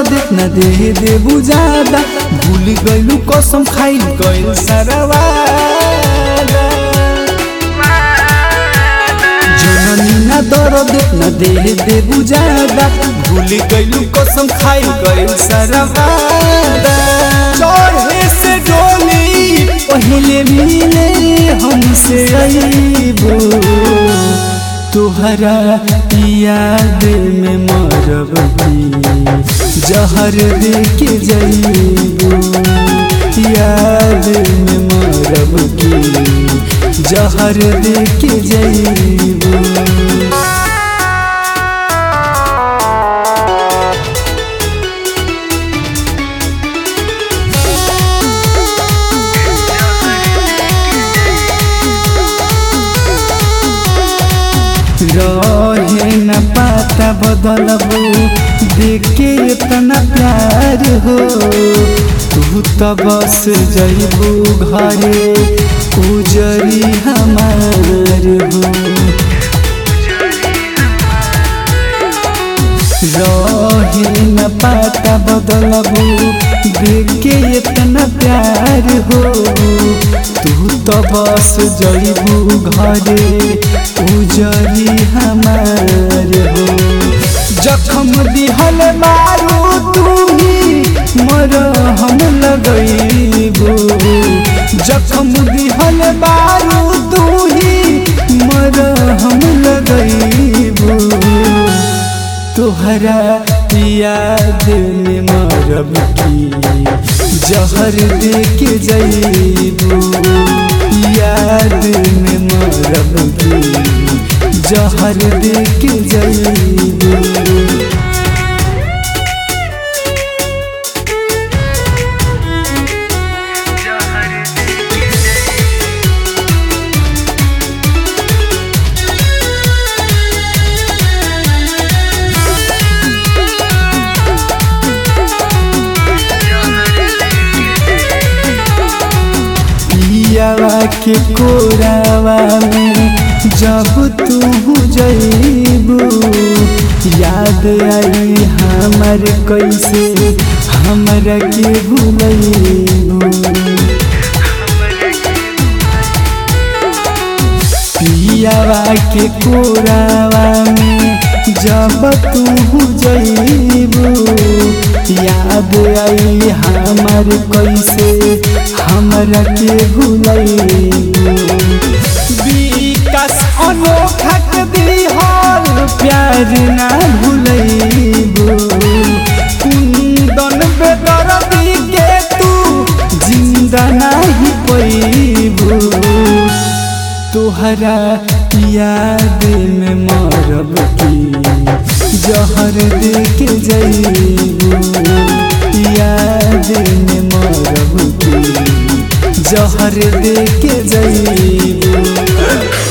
दर्द न दे दे बुझादा भूल गइलू कसम खाई गइल सरवा जननी न दर्द न दे दे बुझादा भूल गइलू कसम खाई गइल सरवा चढ़े से डोली पहले मिले हमसे अईबो तुहरा याद में मरब की जहर दे के जईबो याद में मरब की जहर दे के जईबो रहे न पाता बदलबू देखे इतना प्यार हो तू तो बस जईबू घरे उजरी हमार हो रहे न पाता बदलबू देखे इतना प्यार हो तू तो बस जईबू घरे उजरी हमार हो जखम दिहल मारू तू ही मर हम लगईबू जखम दिहल मारू तू ही मर हम लगईबू तोहरा याद में मरब की जहर दे के जईबू याद में मरब की जहर दे के जईबू पियावा के कोरावा में जब तू जईबू याद आई हमर कैसे हमरा के भूलैबू पियावा के कोरावा में जब तू जईबू याद आई हमर कैसे हमरा के भूलैबू विकास अनोखा के दिहल प्यार ना भूलैबू कुंदन बेदर्दी के तू जिंदा नहीं पैबू तोहरा याद में मरब की जहर दे के जईबू याद में मरब की जहर दे के जईबू